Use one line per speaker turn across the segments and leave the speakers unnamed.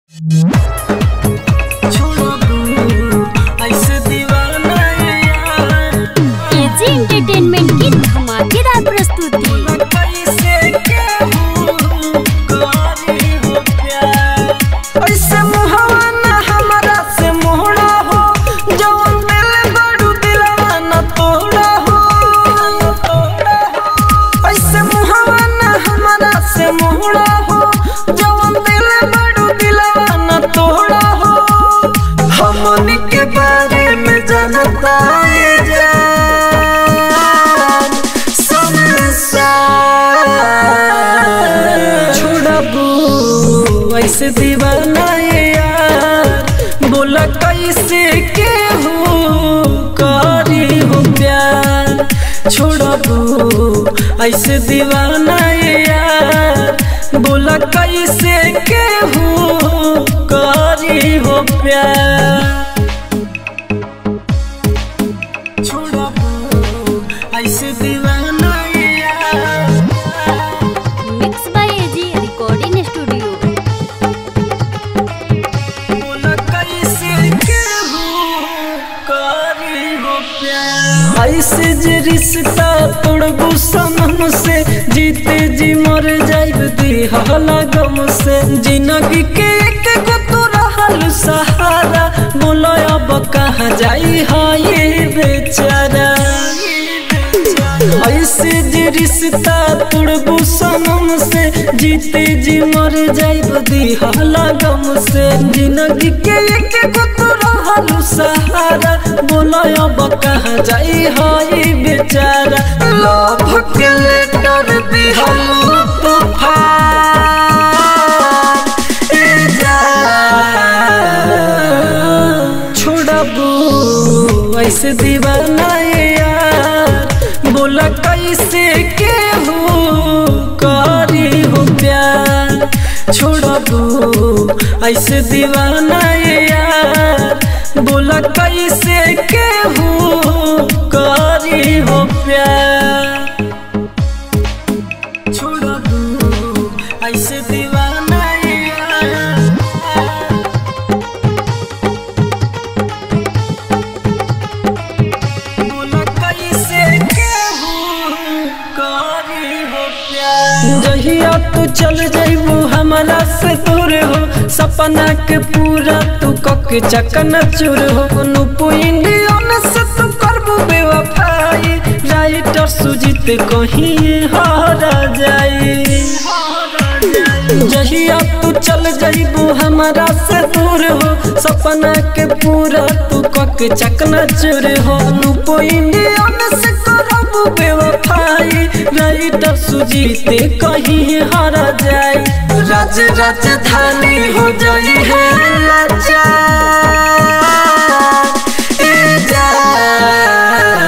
AG entertainment की धमाकेदार प्रस्तुति
ऐसे मुहवा ना हमरा से मोहरा हो जवन दिल बड़ू दिलवा ना तोड़ा हो ऐसे मुहवा ना हमरा से मोहरा हो जवन दिल बड़ू दिलवा ना तोड़ा हो हमनी के बारे में जानता ये जान संसार छोड़बू ऐसे दीवाना ये यार बोला कैसे के हो करी हो प्यार छोड़बू ऐसे दीवाना ये यार बोला कैसे के हो करी हो प्यार छोड़बू ऐसे दीवाना ये यार
mix by AG recording studio
ऐसे जे रिश्ता तोड़बू सनम से जीते जी मर जाइब दिहला गम से जिंदगी के एक गो तो रहल सहारा बोलो अब कहाँ जाई है ये बेचारा ऐसे जे रिश्ता तोड़बू सनम से जीते जी मर जाइब दिहला गम से जिंदगी के एक गो तो रहल सहारा बोलो अब कहाँ जाई है बेचारा लव के लेटर दिहल तूफान ए जान छोड़बू ऐसे दीवाना ये यार बोला कैसे के हो करी हो प्यार छोड़बू ऐसे दीवाना ये यार बोला कैसे के हो करी हो प्यार छोड़बू ऐसे दीवाना ये यार जहिया तू चल जइबू हमारा से दूर हो सपना के पूरा तू कक चकन चूर हो नुपु इंडियन से तू करबू बेवफाई राइटर सुजीत कहीं हारा जाई जहिया तू चल जइबू हमारा से दूर हो सपना के पूरा तू कक चकना चूर हो नुपो इंडियन से करबू बेवफाई राइटर सुजीते कहीं हारा जाए राज राजधानी हो जाई है लाचार ए जान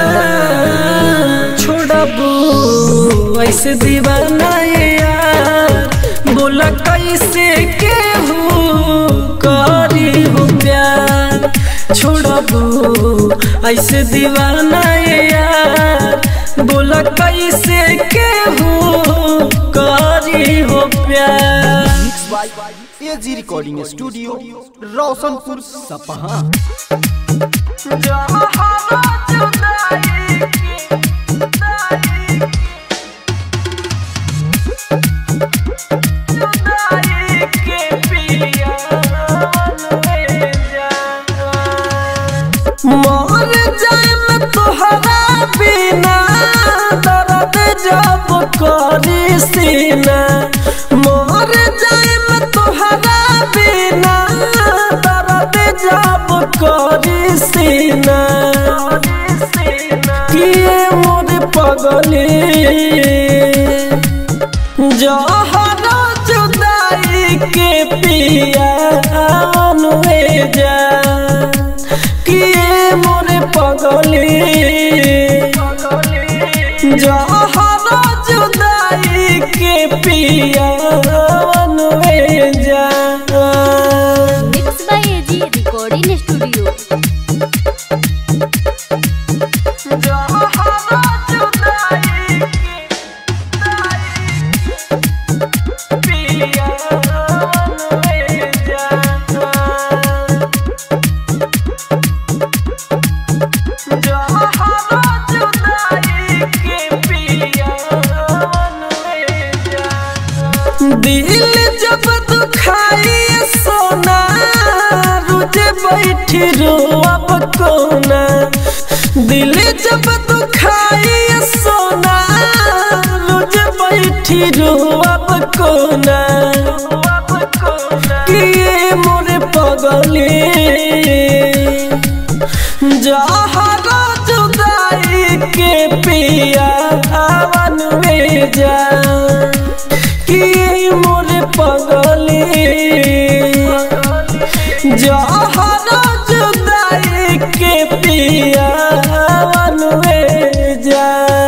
छोड़बू ऐसे दीवाना ये यार बोला कैसे के हो करी हो प्यार छोड़बू ऐसे दीवाना ये यार बोला कैसे के हो करी हो प्यार
mix by AG recording studio Roshanpur Sapaha
मर जाए मैं तोहरा बिना दर्द जब करी सीना मर जाए मैं तोहरा बिना दर्द जब करी सीना किए मोर पगली जहरा जुदाई के पिया अनुए जा किए मोरे पगली जहरा जुदाई के पिया अनुए जा
mix by AG recording studio
जहरा जुदाई के पिया अनुए जा रोज बैठी रोअब कोना दिल जब दुखाई सोना रोज बैठी रोअब कोना कि ये मोरे पगली जहरा जुदाई के पिया हवन में जा कि मोरे पगली जहरा जुदाई के पिया हवन में जा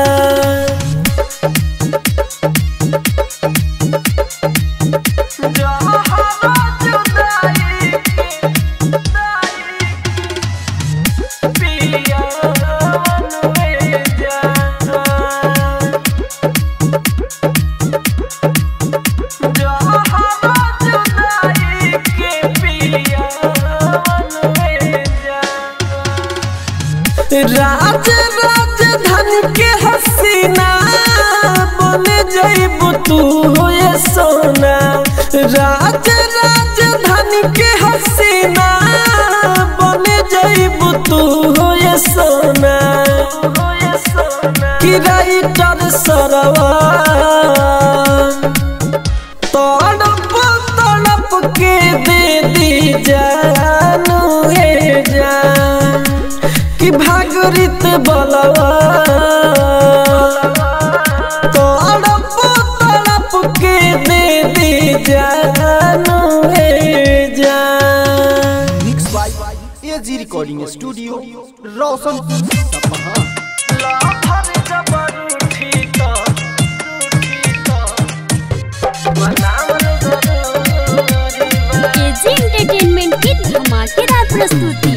राज राजधानी के हसीना बन जइबू तू हो ये सोना राज राजधानी के हसीना बन जइबू तू हो ये सोना कि राइटर सरवा तड़प तड़प के दे दी जानू हे जान कि भागरित बलवा तड़प तड़प के दे दी जानू हे जान
mix by AG recording studio Roshanpur Sapaha
AG entertainment की धमाकेदार प्रस्तुति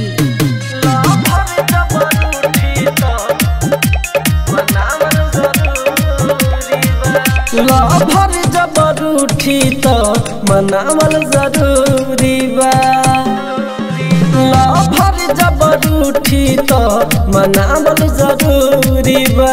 लभर जबर उठी तो मनावल जरूरी बा लभर जबर उठी तो मनावल जरूरी बा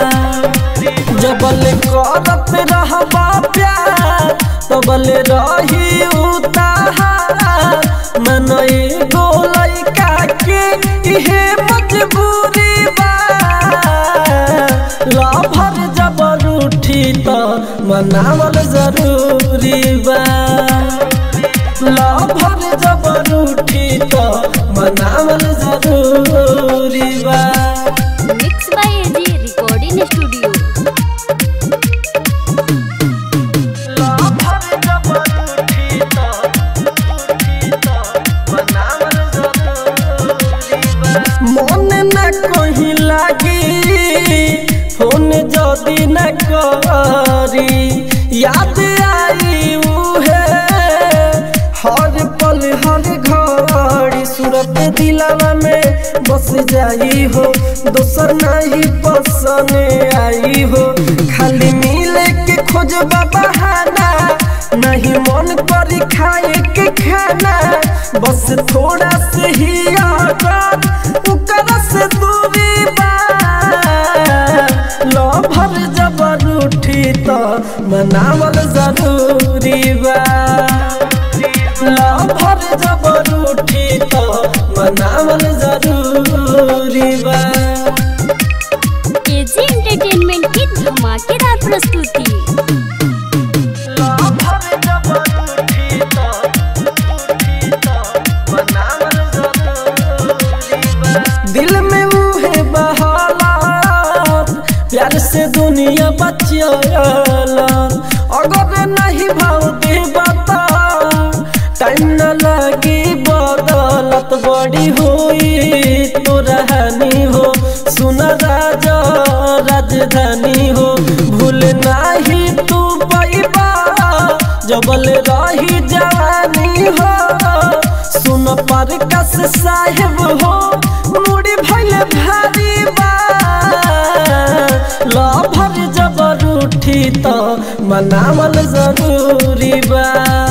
जबल करत रहबा प्यार तबल रही उतार मन एगो लइका के इहे मजबूरी बा लभर जबर उठी तो मनावल जरूरी बा लभर जबर उठी तो मनावल जरूरी बा
mix by AG recording studio
लभर जबर उठी तो उठी तो मनावल जरूरी बा मन न कहीं लागी फोन जदी न करी याद आई उहे हर पल हर घड़ी सूरत दिलावा में बस जाई हो दोसर नहीं पसंद आई हो खाली मिले के खोज बहाना नहीं मन करी खाए के खाना बस थोड़ा से ही आदत उकर से दूरी बा लभर जबर उठी तो मनावल जरूरी बा लभर जबर उठी तो मनावल जरूरी बा
एजी एंटरटेनमेंट की धमाकेदार प्रस्तुति
लभर जबर उठी तो उठी तो मनावल जरूरी बा दिल में मुहे बहाला प्यार से दुनिया बचियाला अगर नहीं भाव दे बता टाइम न लगी बदलत बड़ी हुई तो रहनी हो सुन राजा राजधानी हो भूल नहीं तू पैबा जबल रही जवानी हो सुन पर कस साहेब हो मुड़ी भैल भारी बा लभर जबर उठी तो मनावल जरूरी बा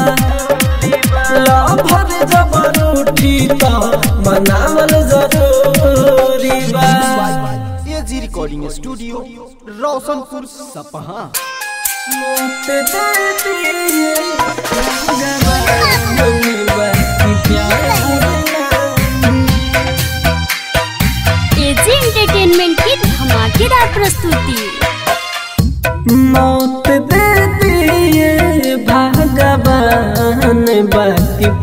लभर जबर उठी तो मनावल जरूरी बा
एजी रिकॉर्डिंग स्टूडियो रोशनपुर सपहा
मोते दर्दी ये गवा मन बा प्यार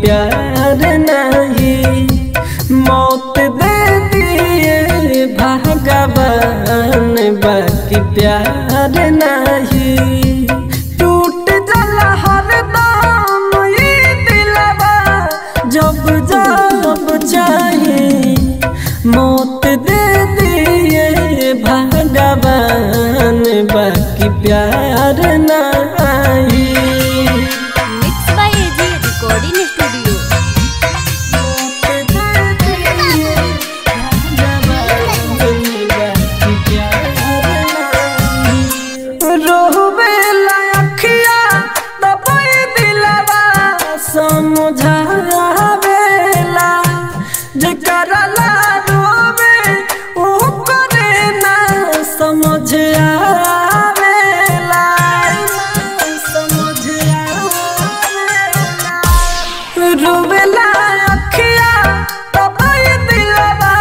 प्यार नहीं मौत दे दिए भगवान बाकी प्यार नहीं टूट जला हर दाम ये दिलवा जब जब चाहे मौत दे दिए भगवान बाकी प्यार नहीं
mix by AG recording studio
रोहबेला अखिया दबाई दिलवा समझावेला जेकरा ला रोवे ओ करे ना समझ आवेला समझ आवेला रुबेला अखिया तबई दिलवा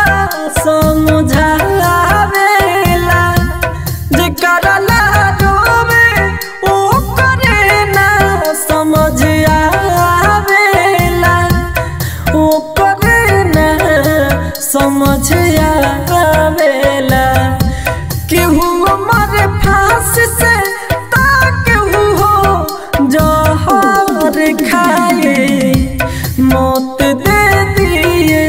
समझावेला जेकरा ला रोवे ओ करे ना समझ आवेला ओ करे ना समझ आवेला केहू मर फांस से ता केहू हो जहर खाए मौत दे दिए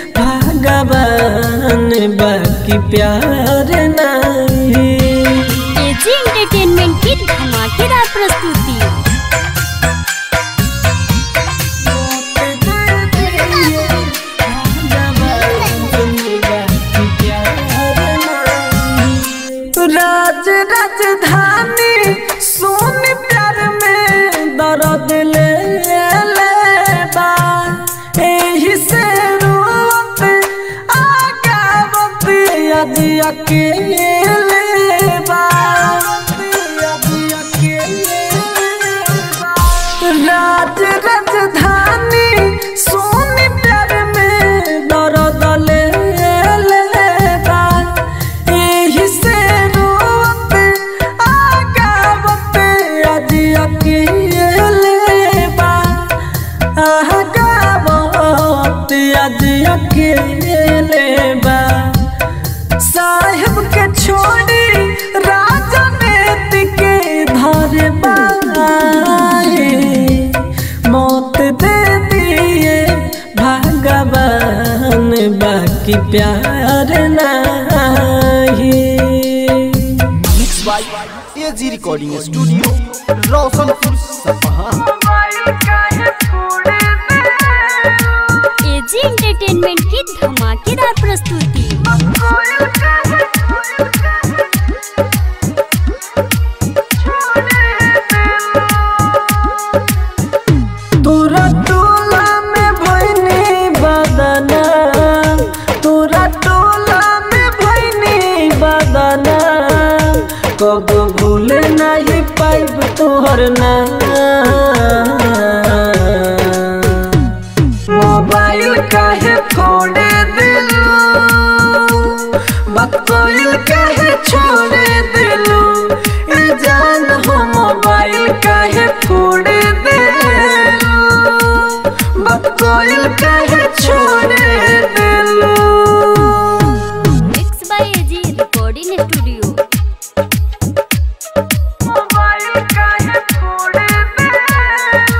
भगवान बाकी प्यार नहीं
एजी एंटरटेनमेंट की धमाकेदार प्रस्तुति
राज राजधानी सोन प्यार में दर्द ले लेबा एही से रोत आगावत आज अकेले बा आज अकेले बा राज राजधानी सोन प्यार में दर्द ले लेबा एही से रोत आगावत आज अकेले बा आगावत आज अकेले बा साहेब के छोड़ी राजनीति के धर बाए मौत दे दिए भगवान बाकी प्यार नहीं
mix by AG recording studio Roshanpur Sapaha
AG entertainment की धमाकेदार प्रस्तुति
तोरा टोला में भइनी बदना तोरा टोला में भइनी बदना कब भूल नहीं पाइब तोहर ना मोबाइल काहे फोड़े दिलू बकोइल काहे छोड़े दिलू ए जान हो मोबाइल काहे फोड़े दिलू बकोइल काहे छोड़े दिलू
mix by AG recording studio
mobile काहे फोड़े दिलू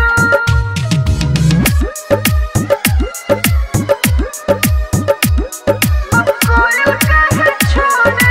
बकोइल काहे छोड़े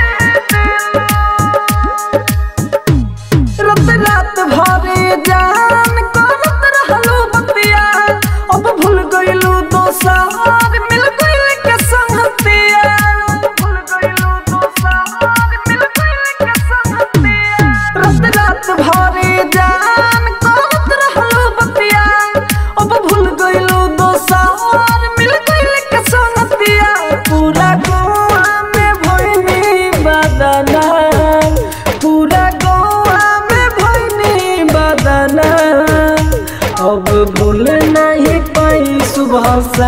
दिलू रात रात भरे जान करत रहलो बतिया अब भूल गइलू दोसार मिल गइल के संगतिया भूल गइलू दोसार मिल गइल के संगतिया रात रात भरे जान करत रहलो बतिया अब भूल गइलू दोसार मिल गइल के संगतिया पूरा गोवा में भइनी बदना पूरा गोवा में भइनी बदना अब भूल नहीं पाई सुबह सा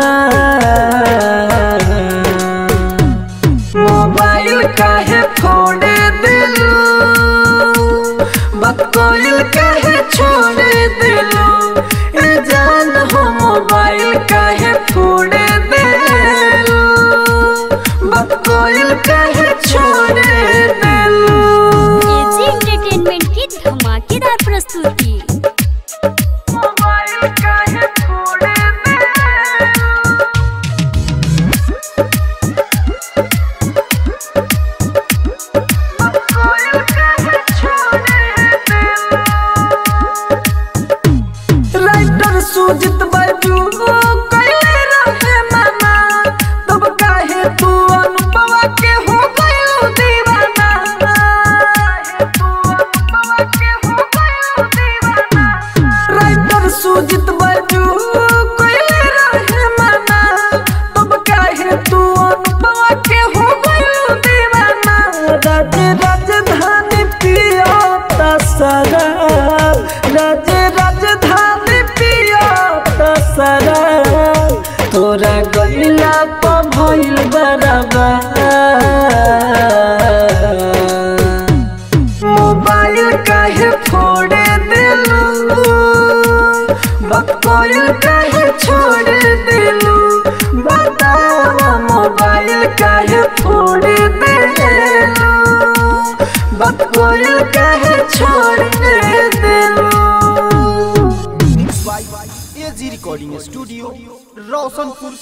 मोबाइल काहे फोड़े दिलू बकोइल काहे छोड़े दिलू ए जान हो तोरा गैला प भइल बराबर मोबाइल काहे फोड़े दिलू बकोयल काहे छोड़ दिलू बतावा मोबाइल काहे फोड़ दिलू बकोयल काहे छोड़ दिलू
mix by AG recording studio Roshanpur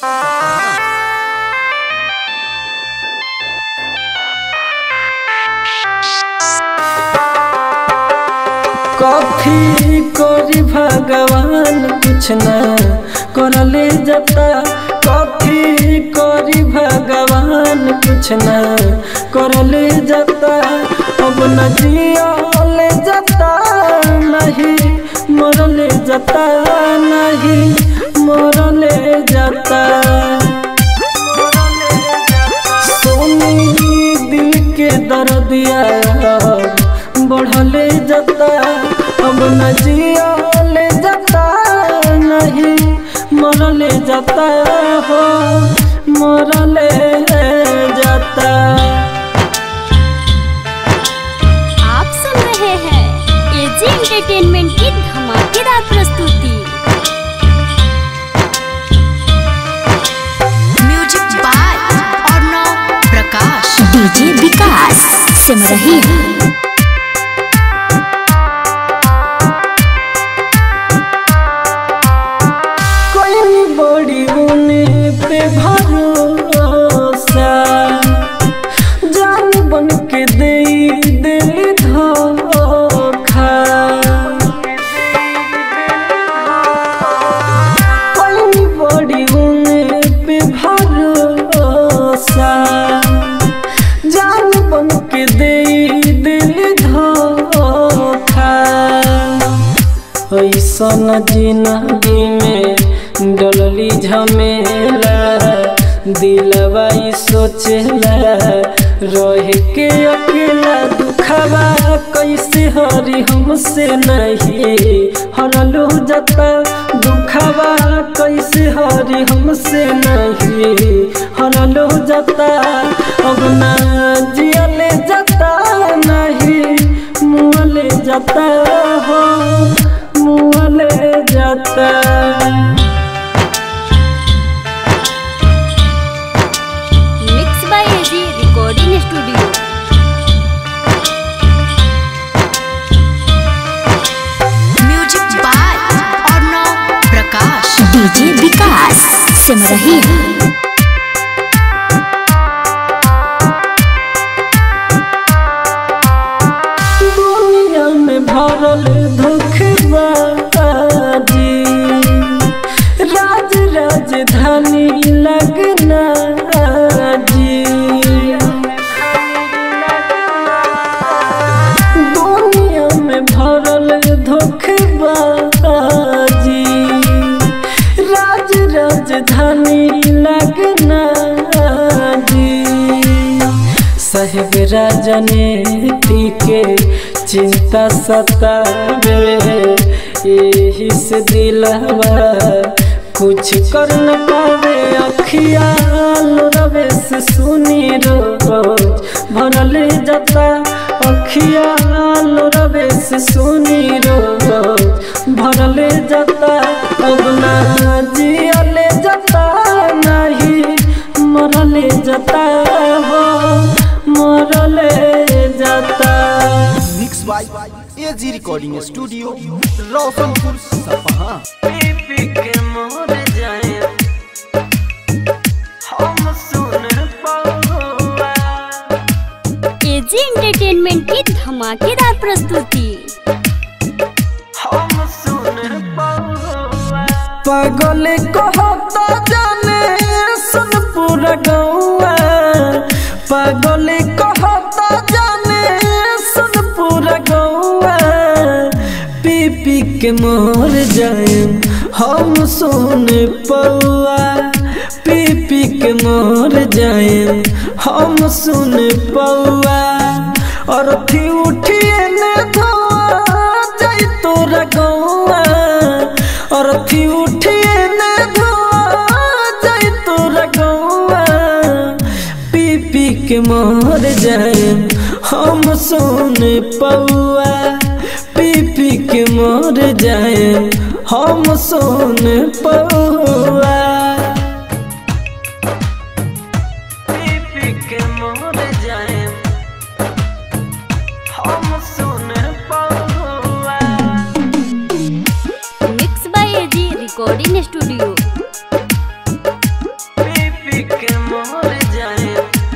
कथी करी भगवान कुछ न करले जता कथी करी भगवान कुछ न करले जता अब न जियले जता नहीं मरले जता नहीं मरले जता सोनी दिल के दर्दिया बढ़ले जता अब न जियले जता नहीं मरले जता हो मरले जता
आप सुन रहे हैं एजी एंटरटेनमेंट की धमाकेदार प्रस्तुति
music by Arnav Prakash
DJ Vikas Simarhi
कोई बड़ी उने पे भरोसा जान बन के दे दिल धोखा कोई बड़ी उने पे भरोसा जान बन के दे दिल धोखा ऐसन जिंदगी में डलली झमेला दिलवा ई सोचेला रह के अकेला दुखवा कैसे हरी हमसे नहीं हरलू जता दुखवा कैसे हरी हमसे नहीं हरलू जता अब ना जियले जता नहीं मुँहले जाता हो मुँहले जाता
mix by AG recording studio
music by Arnav Prakash
DJ Vikas Simarhi
दुनिया में भरल धोखबाजी राज राजधानी लगना जी दुनिया में भरल धोखबाजी राज राजधानी लगना जी साहेब राजनीति के चिंता सतावे यही से दिलवा कुछ कर न पावे अखियाल रवे से सुनी रोज भरल जता अखियाल रवे से सुनी रोज भरल जता अब ना जियले जता नहीं मरले जता हो मरले जता
mix by AG recording studio Roshanpur Sapaha
पी के मोर जाए हम सुन पौआ
एजी एंटरटेनमेंट की धमाकेदार प्रस्तुति
हम सुन पौआ पागल कहता जाने सुन पूरा गौआ पागल कहता जाने सुन पूरा गौआ पी पी के मोर जाए हम सुन पौआ पी पी के मोर जाए हम सुन पौआ और थी उठिए ने धोआ जाई तोरा गौआ और थी उठिए ने धोआ जाए हम सुन पौआ पी पी के मर जाए हम सुन पौआ पी पी के मर जाए हम सुन पौआ
mix by AG recording studio
पी के मर जाए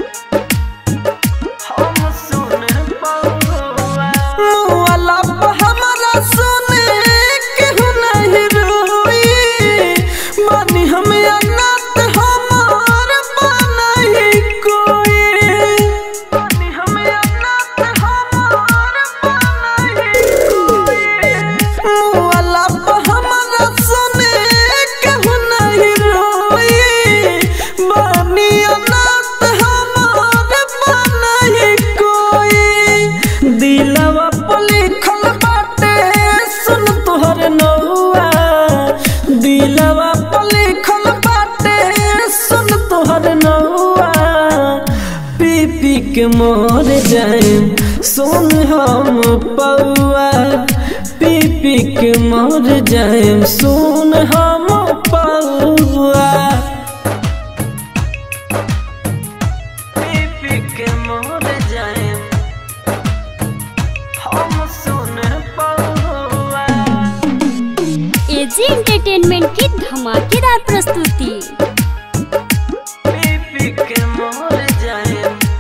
हम सुन पौआ मुआला पे हमारा सुने केहू नहीं रोई मानी हमें अनाथ हमार बनाई कोई मानी हमें अनाथ हमार बनाई कोई मुआला पे हमारा सुने केहू नहीं रोई मानी अनाथ हमार बनाई कोई दिलवा पे लिखल बाटे सुन तोहर नौआ दिलवा पे लिखल बाटे सुन तोहर नौआ पी पी के मर जाए सुन हम पौआ पी पी के मर जाए सुन हम पौआ पी पी के मर जाए हम सुन पौआ
एजी एंटरटेनमेंट की धमाकेदार प्रस्तुति
पी पी के मर जाए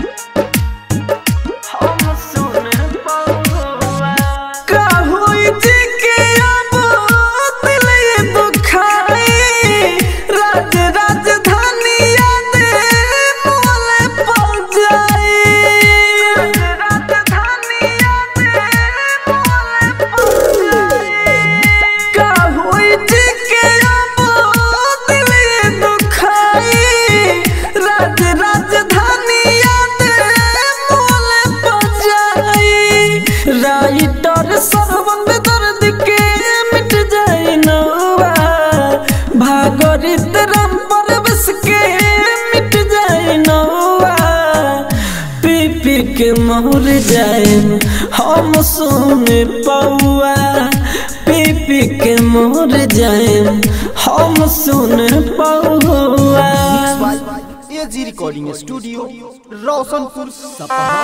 हम सुन पौआ का होई जी के अब दिल ये दुखाई राज राजधानी याद मोले पड़ जाए राजधानी याद मोले पड़ जाए का होई जी के अब दिल ये दुखाई राज राजधानी याद मोले पड़ जाए राइटर सरबंद दर्द के मिट जाए नौवा भागरित राम परवश के मिट जाए नौवा पी पी के मोर जाए हम सुन पौआ पी पी के मोर जाए हम सुन पौआ
एजी रिकॉर्डिंग स्टूडियो रोशनपुर सपहा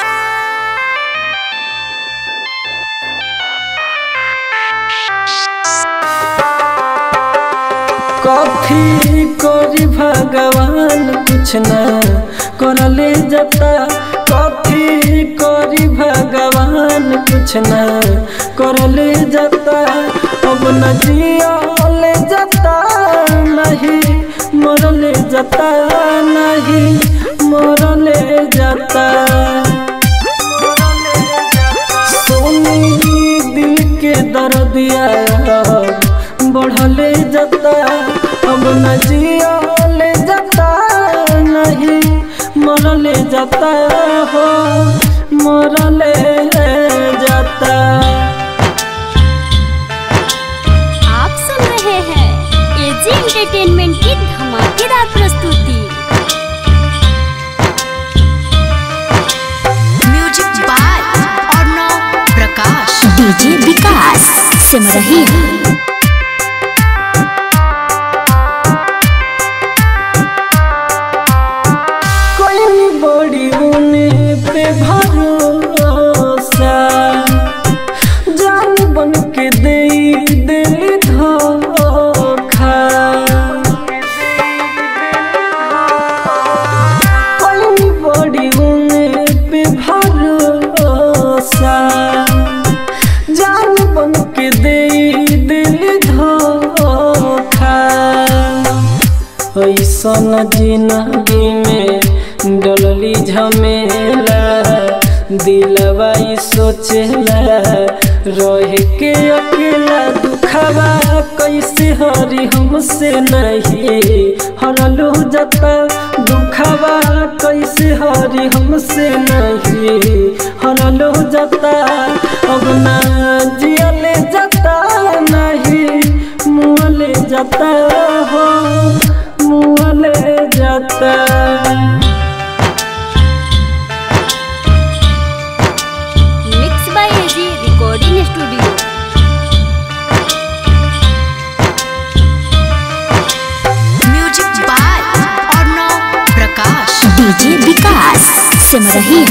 कथी करी भगवान कुछ न करले जता कथी करी भगवान कुछ न करले जता अब न जियले जता नहीं मरले जता नहीं मरले जता सोनी दिल के दर्दिया बढ़ले जता अब न जियले जता नहीं मरले जता हो मरले जता
आप सुन रहे हैं एजी एंटरटेनमेंट की धमाकेदार प्रस्तुति
music by Arnav Prakash
DJ Vikas Simarhi
कोई बड़ी उने पे भरोसा जान बन के दे दिल धोखा कोई बड़ी उने पे भरोसा जान बन के दे दिल धोखा ऐसन जिंदगी में डलली झमेला दिलवा ई सोचेला रह के अकेला दुखवा कैसे हरी हमसे नहीं हरलू जता दुखवा कैसे हरी हमसे नहीं हरलू जता अब ना जियले जता नहीं मुँहले जाता हो मुँहले जाता
डीजे विकास सिमरही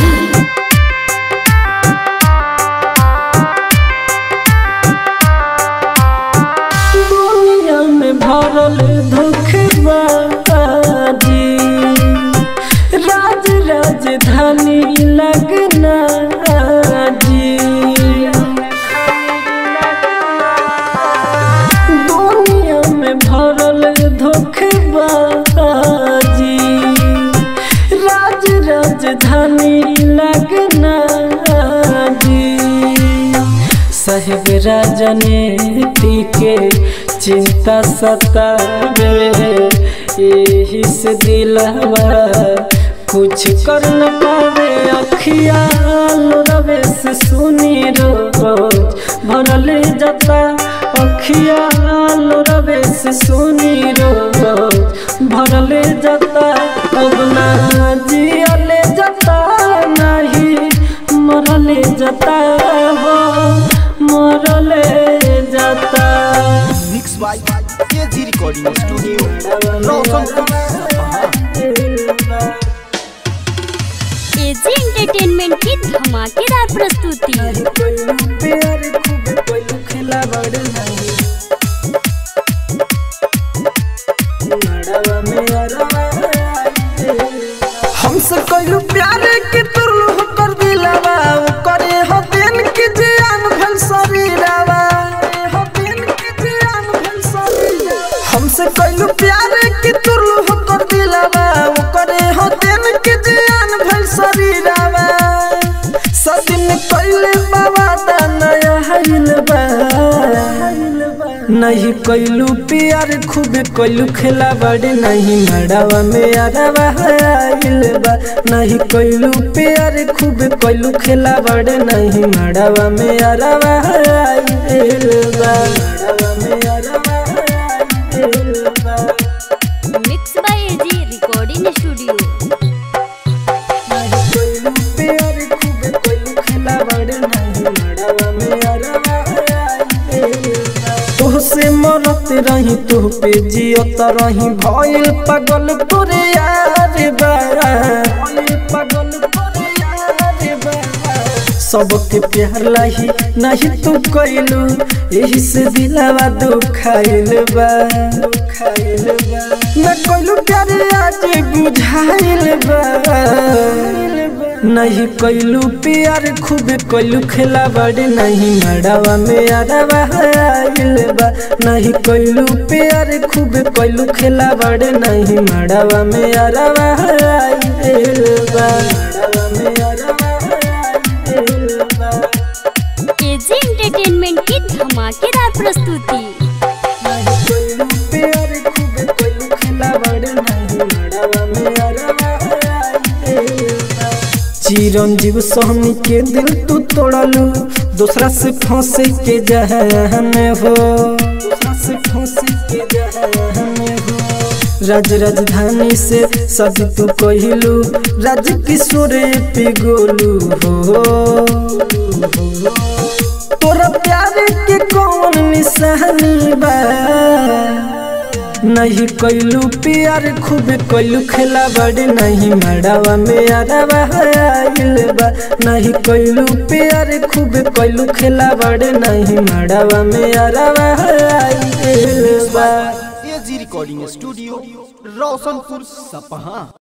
दुनिया में भरल धोखेबाजी राज राजधानी लगना जी दुनिया में भरल धोखेबाजी राज राजधानी लगना जी साहेब राजनीति के चिंता सतावे यही से दिलवा कुछ कर न पावे अखिया रवे से सुनी रोज भरल जाता अखिया रवे से सुनी रोज भरल जाता अब ना जियले जाता नहीं मरले जाता हो मरले जाता
mix by AG recording studio Roshanpur Sapaha
AG entertainment की धमाकेदार प्रस्तुति
प्यार खूब कोई खेला बड़ नहीं मड़वा में अरवा हमसे कोई प्यार के तुरलू कर दिलावा करे हो दिन की जान भल शरीरावा हो दिन की जान भल शरीरावा हमसे कोई प्यार के तुरलू कर दिलावा करे हो दिन की जान भल शरीरावा सदिन कोइले बाबा दा नया हईल बा नहीं कोइलू प्यार खूब कोइलू खेला बड़े नहीं मड़ावा में अरवा आइल बा नहीं कोइलू प्यार खूब कोइलू खेला बड़े नहीं मड़ावा में अरवा आइल बा मड़ावा में अरवा आइल बा
mix by AG recording studio
कोइलू प्यार खूब कोइलू खेला बड़े नहीं मड़ावा में अरवा आइल बा तोहसे मरत रही तू पे जियत रही भइल पागल तोरे यार बा भइल पागल तोरे यार बा सबके प्यार लाही नहीं तू कइलू एही से दिलवा दुखाइल बा दुखाइल बा न कइलू प्यार आज बुझाइल बा नहीं कइलू प्यार खूब कइलू खेला बड़े नहीं मड़ावा में अरवा आइल बा नहीं कइलू प्यार खूब कइलू खेला बड़े नहीं मड़ावा में अरवा आइल बा मड़ावा में अरवा आइल बा
एजी एंटरटेनमेंट की धमाकेदार प्रस्तुति
नहीं कइलू प्यार खूब कइलू खेला बड़े नहीं मड़ावा में अरवा आइल बा चिरंजीव सोहनी के दिल तू तोड़लू दूसरा से फंसे के जहन हो दूसरा से फंसे के जहन हो राज राजधानी से सदी तू कहलू राज किशोर पे गोलू हो तोरा प्यार के कौन निशानी बा नहीं कइलू प्यार खूब कइलू खेला बड़े नहीं मड़ावा में अरवा आइल बा नहीं कइलू प्यार खूब कइलू खेला बड़े नहीं मड़ावा में अरवा आइल बा
एजी रिकॉर्डिंग स्टूडियो रोशनपुर सपहा